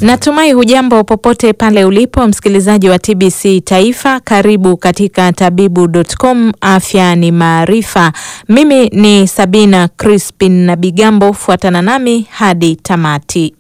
Natumai hujambo popote pale ulipo msikilizaji wa TBC Taifa. Karibu katika tabibu.com, afya ni maarifa. Mimi ni Sabina Crispin na Bigambo, fuatana nami hadi tamati.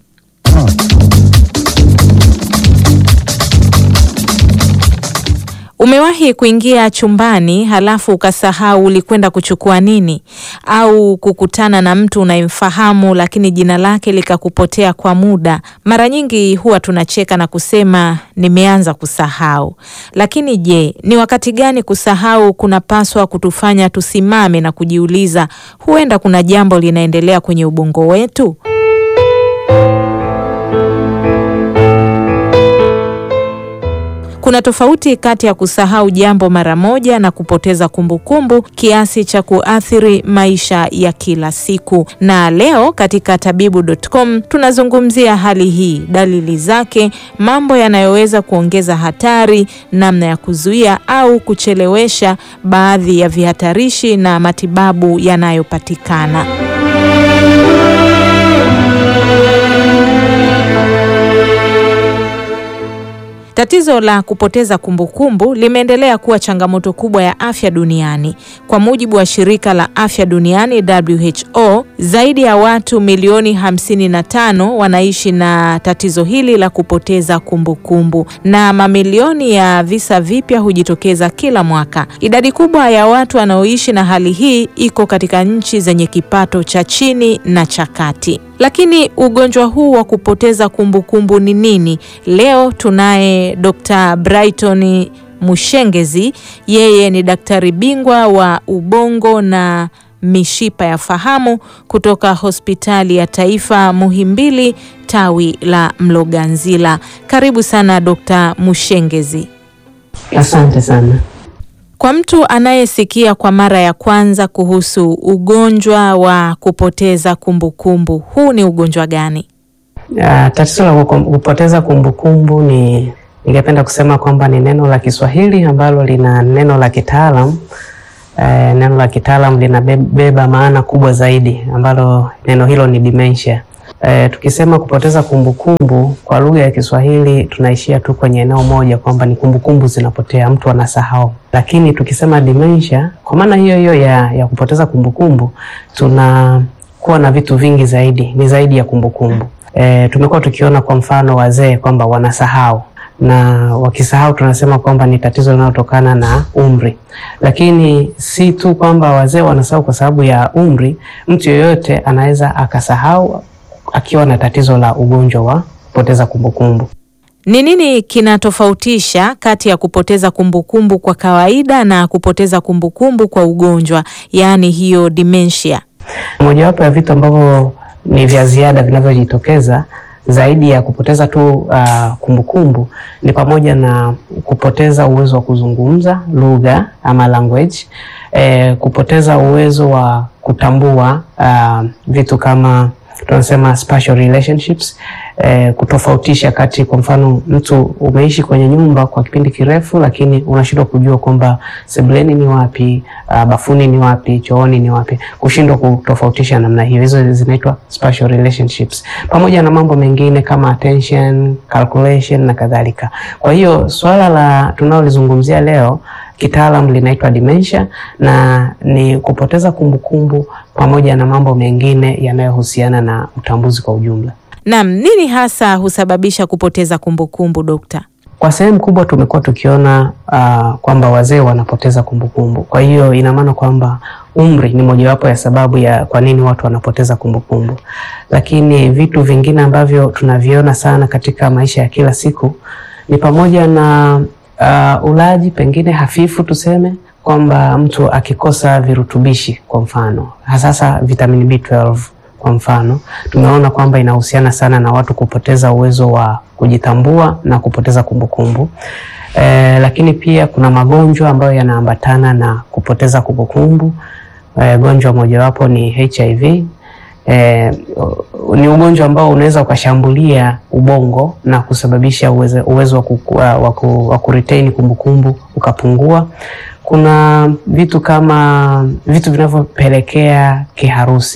Umewahi kuingia chumbani halafu ukasahau ulikwenda kuchukua nini, au kukutana na mtu unayemfahamu lakini jina lake likakupotea kwa muda? Mara nyingi huwa tunacheka na kusema nimeanza kusahau. Lakini je, ni wakati gani kusahau kunapaswa kutufanya tusimame na kujiuliza, huenda kuna jambo linaendelea kwenye ubongo wetu? Kuna tofauti kati ya kusahau jambo mara moja na kupoteza kumbukumbu kiasi cha kuathiri maisha ya kila siku. Na leo katika tabibu.com tunazungumzia hali hii, dalili zake, mambo yanayoweza kuongeza hatari, namna ya kuzuia au kuchelewesha baadhi ya vihatarishi na matibabu yanayopatikana. Tatizo la kupoteza kumbukumbu limeendelea kuwa changamoto kubwa ya afya duniani. Kwa mujibu wa shirika la afya duniani WHO, zaidi ya watu milioni 55 wanaishi na tatizo hili la kupoteza kumbukumbu na mamilioni ya visa vipya hujitokeza kila mwaka. Idadi kubwa ya watu wanaoishi na hali hii iko katika nchi zenye kipato cha chini na cha kati. Lakini ugonjwa huu wa kupoteza kumbukumbu ni nini? Leo tunaye Dr. Brighton Mushengezi. Yeye ni daktari bingwa wa ubongo na mishipa ya fahamu kutoka Hospitali ya Taifa Muhimbili, tawi la Mloganzila. Karibu sana Dr. Mushengezi. Asante sana. Kwa mtu anayesikia kwa mara ya kwanza kuhusu ugonjwa wa kupoteza kumbukumbu, huu ni ugonjwa gani? Uh, tatizo la kupoteza kumbukumbu ni ningependa kusema kwamba ni neno la Kiswahili ambalo lina neno la kitaalam. Uh, neno la kitaalam linabeba maana kubwa zaidi ambalo neno hilo ni dementia. Uh, tukisema kupoteza kumbukumbu kwa lugha ya Kiswahili tunaishia tu kwenye eneo moja kwamba ni kumbukumbu zinapotea, mtu anasahau. Lakini tukisema dementia kwa maana hiyo hiyo ya, ya kupoteza kumbukumbu tunakuwa na vitu vingi zaidi, ni zaidi ya kumbukumbu. Uh, tumekuwa tukiona kwa mfano wazee kwamba wanasahau na wakisahau tunasema kwamba ni tatizo linalotokana na umri, lakini si tu kwamba wazee wanasahau kwa sababu ya umri. Mtu yeyote anaweza akasahau akiwa na tatizo la ugonjwa wa kupoteza kumbukumbu. Ni nini kinatofautisha kati ya kupoteza kumbukumbu kwa kawaida na kupoteza kumbukumbu kwa ugonjwa, yaani hiyo dementia? Mojawapo ya vitu ambavyo ni vya ziada vinavyojitokeza zaidi ya kupoteza tu uh, kumbukumbu ni pamoja na kupoteza uwezo wa kuzungumza lugha ama language, eh, kupoteza uwezo wa kutambua uh, vitu kama tunasema spatial relationships, eh, kutofautisha kati, kwa mfano mtu umeishi kwenye nyumba kwa kipindi kirefu, lakini unashindwa kujua kwamba sebuleni ni wapi, uh, bafuni ni wapi, chooni ni wapi, kushindwa kutofautisha namna hiyo. Hizo zinaitwa spatial relationships, pamoja na mambo mengine kama attention, calculation na kadhalika. Kwa hiyo swala la tunalolizungumzia leo kitaalam linaitwa dementia na ni kupoteza kumbukumbu pamoja na mambo mengine yanayohusiana na utambuzi kwa ujumla. Naam, nini hasa husababisha kupoteza kumbukumbu dokta? Kwa sehemu kubwa tumekuwa tukiona uh, kwamba wazee wanapoteza kumbukumbu. Kwa hiyo ina maana kwamba umri ni mojawapo ya sababu ya kwa nini watu wanapoteza kumbukumbu, lakini vitu vingine ambavyo tunaviona sana katika maisha ya kila siku ni pamoja na Uh, ulaji pengine hafifu, tuseme kwamba mtu akikosa virutubishi, kwa mfano hasasa vitamini B12 kwa mfano, tumeona kwamba inahusiana sana na watu kupoteza uwezo wa kujitambua na kupoteza kumbukumbu. Eh, lakini pia kuna magonjwa ambayo yanaambatana na kupoteza kumbukumbu. Eh, gonjwa mojawapo ni HIV. Eh, ni ugonjwa ambao unaweza ukashambulia ubongo na kusababisha uwezo, uwezo wa kuretain kumbukumbu ukapungua. Kuna vitu kama vitu vinavyopelekea kiharusi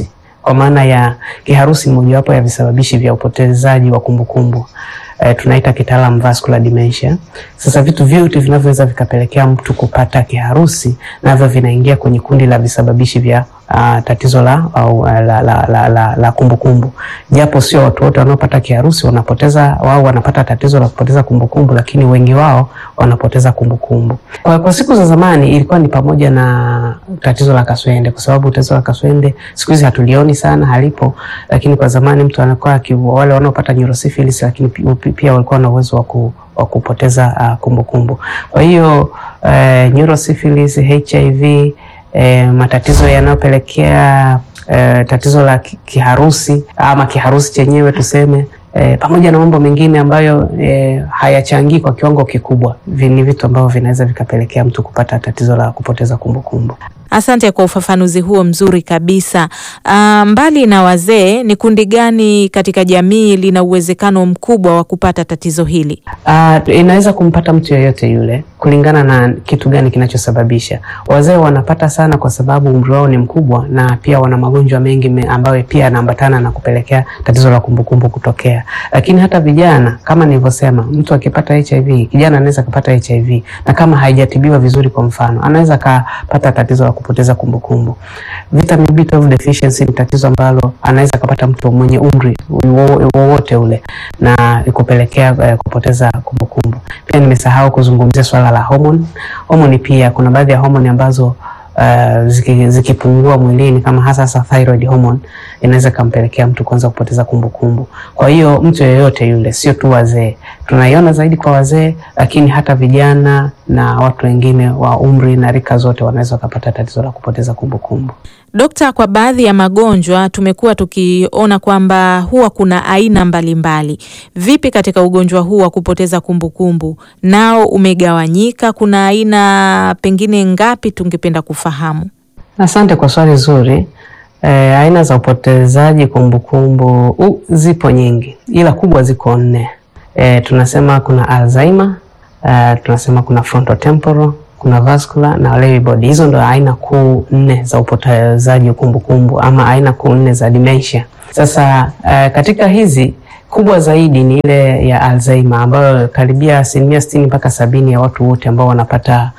kwa maana ya kiharusi ni mojawapo ya visababishi vya upotezaji wa kumbukumbu e, tunaita kitaalam vascular dementia. Sasa vitu vyote vinavyoweza vikapelekea mtu kupata kiharusi navyo vinaingia kwenye kundi la visababishi vya uh, tatizo la au, la, la, la, la, la kumbukumbu, japo sio watu wote wanaopata kiharusi wanapoteza wao wanapata tatizo la kupoteza kumbukumbu, lakini wengi wao wanapoteza kumbukumbu. Kwa, kwa siku za zamani ilikuwa ni pamoja na tatizo la kaswende, kwa sababu tatizo la kaswende siku hizi hatulioni sana, halipo, lakini kwa zamani mtu anakuwa wale wanaopata neurosyphilis, lakini pia walikuwa na uwezo wa ku wa kupoteza kumbukumbu uh, kumbu. Kwa hiyo uh, neurosyphilis, HIV uh, matatizo yanayopelekea uh, tatizo la kiharusi ama kiharusi chenyewe tuseme E, pamoja na mambo mengine ambayo e, hayachangii kwa kiwango kikubwa, ni vitu ambavyo vinaweza vikapelekea mtu kupata tatizo la kupoteza kumbukumbu. Asante kwa ufafanuzi huo mzuri kabisa. Uh, mbali na wazee, ni kundi gani katika jamii lina uwezekano mkubwa wa kupata tatizo hili? Uh, inaweza kumpata mtu yeyote yule kulingana na kitu gani kinachosababisha. Wazee wanapata sana kwa sababu umri wao ni mkubwa na pia wana magonjwa mengi me, ambayo pia yanaambatana na kupelekea tatizo la kumbukumbu kutokea. Lakini hata vijana kama nilivyosema, mtu akipata HIV, kijana anaweza kupata HIV na kama haijatibiwa vizuri, kwa mfano, anaweza kapata tatizo la kupoteza kumbukumbu. Vitamin B12 deficiency ni tatizo ambalo anaweza kupata mtu mwenye umri wowote ule na kupelekea uh, kupoteza kumbukumbu. Pia nimesahau kuzungumzia swala la homoni. Homoni pia kuna baadhi ya homoni ambazo uh, zikipungua ziki mwilini kama hasa hasa thyroid hormone inaweza kampelekea mtu kuanza kupoteza kumbukumbu. Kwa hiyo mtu yeyote yule, sio tu wazee, tunaiona zaidi kwa wazee, lakini hata vijana na watu wengine wa umri na rika zote wanaweza wakapata tatizo la kupoteza kumbukumbu. Dokta, kwa baadhi ya magonjwa tumekuwa tukiona kwamba huwa kuna aina mbalimbali mbali. Vipi katika ugonjwa huu wa kupoteza kumbukumbu, nao umegawanyika? Kuna aina pengine ngapi? Tungependa kufahamu. Asante kwa swali zuri. E, aina za upotezaji kumbukumbu uh, zipo nyingi, ila kubwa ziko nne. E, tunasema kuna Alzheimer, uh, tunasema kuna frontotemporal kuna vascular na Lewy body. Hizo ndo aina kuu nne za upotezaji kumbukumbu ama aina kuu nne za dementia. Sasa uh, katika hizi kubwa zaidi ni ile ya Alzheimer ambayo karibia asilimia sitini mpaka sabini ya watu wote ambao wanapata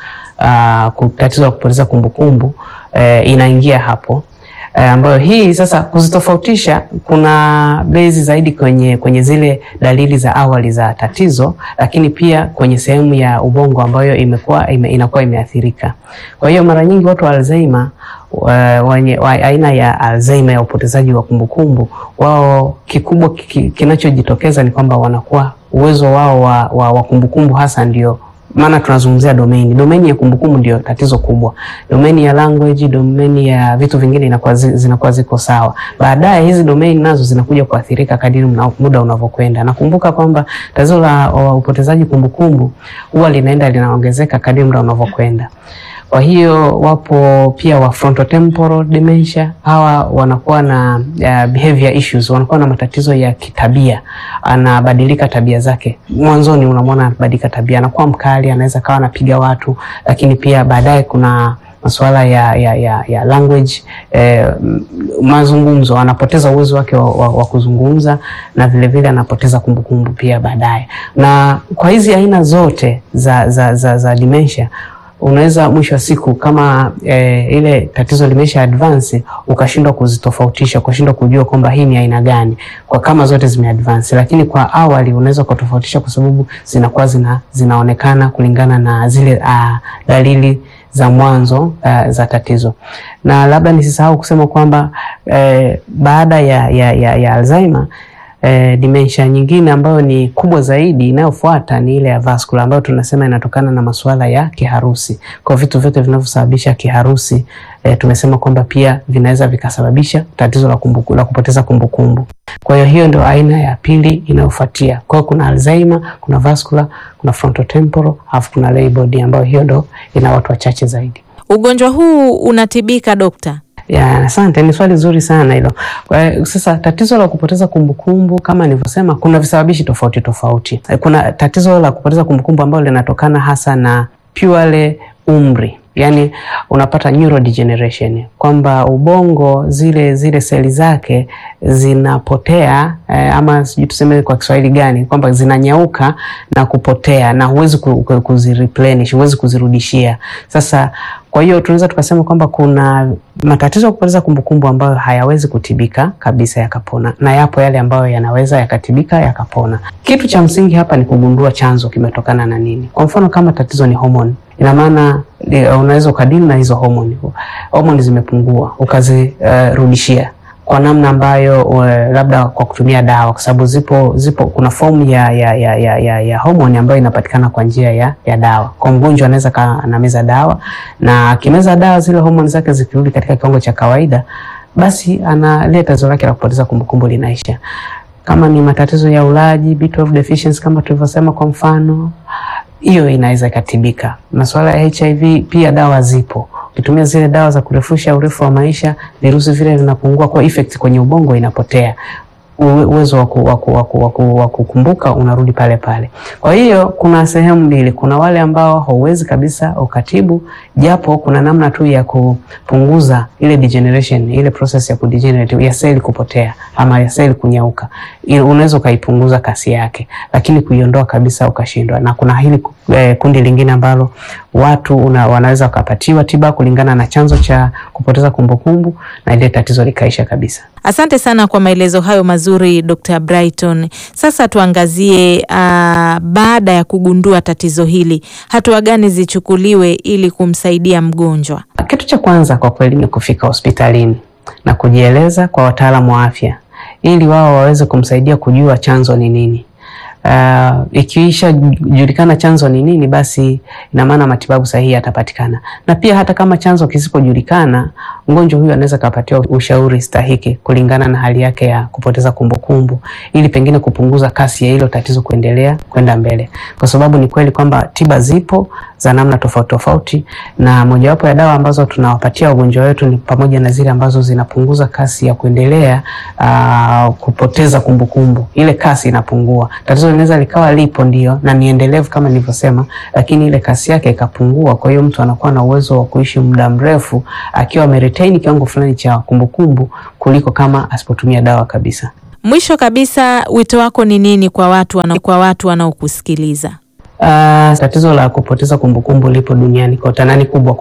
uh, tatizo la kupoteza kumbukumbu uh, inaingia hapo uh, ambayo hii sasa kuzitofautisha kuna bezi zaidi kwenye, kwenye zile dalili za awali za tatizo, lakini pia kwenye sehemu ya ubongo ambayo imekuwa ime, inakuwa imeathirika. Kwa hiyo mara nyingi watu wa Alzheimer wenye aina ya Alzheimer ya upotezaji wa kumbukumbu wao kikubwa kinachojitokeza ni kwamba wanakuwa uwezo wao wa, wa, wa kumbukumbu hasa ndio maana tunazungumzia domain. Domain ya kumbukumbu ndio tatizo kubwa. Domain ya language, domain ya vitu vingine inakuwa zinakuwa ziko sawa. Baadaye hizi domain nazo zinakuja kuathirika kadiri muda unavyokwenda. Nakumbuka kwamba tatizo la upotezaji kumbukumbu huwa linaenda linaongezeka kadiri muda unavyokwenda. Kwa hiyo wapo pia wa frontotemporal dementia. Hawa wanakuwa na uh, behavior issues, wanakuwa na matatizo ya kitabia, anabadilika tabia zake. Mwanzoni unamwona anabadilika tabia, anakuwa mkali, anaweza kawa anapiga watu, lakini pia baadaye kuna masuala ya, ya, ya, ya language eh, mazungumzo, anapoteza uwezo wake wa, wa, wa kuzungumza na vilevile vile anapoteza kumbukumbu pia baadaye. Na kwa hizi aina zote za, za, za, za dementia unaweza mwisho wa siku kama e, ile tatizo limesha advance ukashindwa kuzitofautisha, ukashindwa kujua kwamba hii ni aina gani, kwa kama zote zime advance. Lakini kwa awali unaweza kutofautisha kwa sababu zinakuwa zina, zinaonekana kulingana na zile uh, dalili za mwanzo uh, za tatizo. Na labda nisisahau kusema kwamba eh, baada ya, ya, ya, ya Alzheimer Eh, dementia nyingine ambayo ni kubwa zaidi inayofuata ni ile ya vascular ambayo tunasema inatokana na masuala ya kiharusi. Kwa vitu vyote vinavyosababisha kiharusi eh, tumesema kwamba pia vinaweza vikasababisha tatizo la, kumbuku, la kupoteza kumbukumbu. Kwa hiyo hiyo ndio aina ya pili inayofuatia. Kwa hiyo kuna Alzheimer, kuna vascular, kuna frontotemporal, alafu kuna Lewy body ambayo hiyo ndio ina watu wachache zaidi. Ugonjwa huu unatibika dokta? Ya, asante, ni swali zuri sana hilo. Kwa sasa tatizo la kupoteza kumbukumbu kama nilivyosema, kuna visababishi tofauti tofauti. Kuna tatizo la kupoteza kumbukumbu ambalo linatokana hasa na purely umri yani unapata neurodegeneration, kwamba ubongo zile zile seli zake zinapotea eh, ama sijui tuseme kwa Kiswahili gani, kwamba zinanyauka na kupotea na huwezi kuzireplenish, huwezi kuzirudishia. Sasa kwa hiyo tunaweza tukasema kwamba kuna matatizo ya kupoteza kumbukumbu ambayo hayawezi kutibika kabisa yakapona, na yapo yale ambayo yanaweza yakatibika yakapona. Kitu cha msingi hapa ni kugundua chanzo kimetokana na nini. Kwa mfano kama tatizo ni homoni, ina maana unaweza ukadili na hizo homoni, homoni zimepungua ukazirudishia uh, kwa namna ambayo uh, labda kwa kutumia dawa, kwa sababu zipo zipo kuna fomu ya ya ya ya, ya, ya homoni ambayo inapatikana kwa njia ya, ya dawa. Kwa mgonjwa anaweza anameza dawa na akimeza dawa zile homoni zake zikirudi katika kiwango cha kawaida, basi analeta tatizo lake la kupoteza kumbukumbu linaisha. Kama ni matatizo ya ulaji B12 deficiency kama tulivyosema, kwa mfano hiyo inaweza ikatibika. Masuala ya HIV pia dawa zipo ukitumia zile dawa za kurefusha urefu wa maisha, virusi vile vinapungua, kwa effect kwenye ubongo inapotea, uwezo wa kukumbuka unarudi pale pale. Kwa hiyo kuna sehemu mbili, kuna wale ambao hauwezi kabisa ukatibu, japo kuna namna tu ya kupunguza ile degeneration, ile process ya kudegenerate ya seli kupotea ama ya seli kunyauka, unaweza ukaipunguza kasi yake, lakini kuiondoa kabisa ukashindwa. Na kuna hili eh, kundi lingine ambalo watu una, wanaweza wakapatiwa tiba kulingana na chanzo cha kupoteza kumbukumbu na ile tatizo likaisha kabisa. Asante sana kwa maelezo hayo mazuri Dr. Brighton. Sasa tuangazie uh, baada ya kugundua tatizo hili, hatua gani zichukuliwe ili kumsaidia mgonjwa? Kitu cha kwanza kwa kweli ni kufika hospitalini na kujieleza kwa wataalamu wa afya ili wao waweze kumsaidia kujua chanzo ni nini. Uh, ikiisha julikana chanzo ni nini, basi ina maana matibabu sahihi yatapatikana, na pia hata kama chanzo kisipojulikana, mgonjwa huyu anaweza kupatiwa ushauri stahiki kulingana na hali yake ya kupoteza kumbukumbu kumbu, ili pengine kupunguza kasi ya hilo tatizo kuendelea kwenda mbele, kwa sababu ni kweli kwamba tiba zipo za namna tofauti tofauti, na mojawapo ya dawa ambazo tunawapatia wagonjwa wetu ni pamoja na zile ambazo zinapunguza kasi ya kuendelea uh, kupoteza kumbukumbu kumbu. Ile kasi inapungua. Tatizo linaweza likawa lipo ndio na ni endelevu kama nilivyosema, lakini ile kasi yake ikapungua. Kwa hiyo mtu anakuwa na uwezo wa kuishi muda mrefu akiwa ameretain kiwango fulani cha kumbukumbu kuliko kama asipotumia dawa kabisa. Mwisho kabisa, wito wako ni nini kwa watu wana, kwa watu wanaokusikiliza? Uh, tatizo la kupoteza kumbukumbu lipo duniani kote na ni kubwa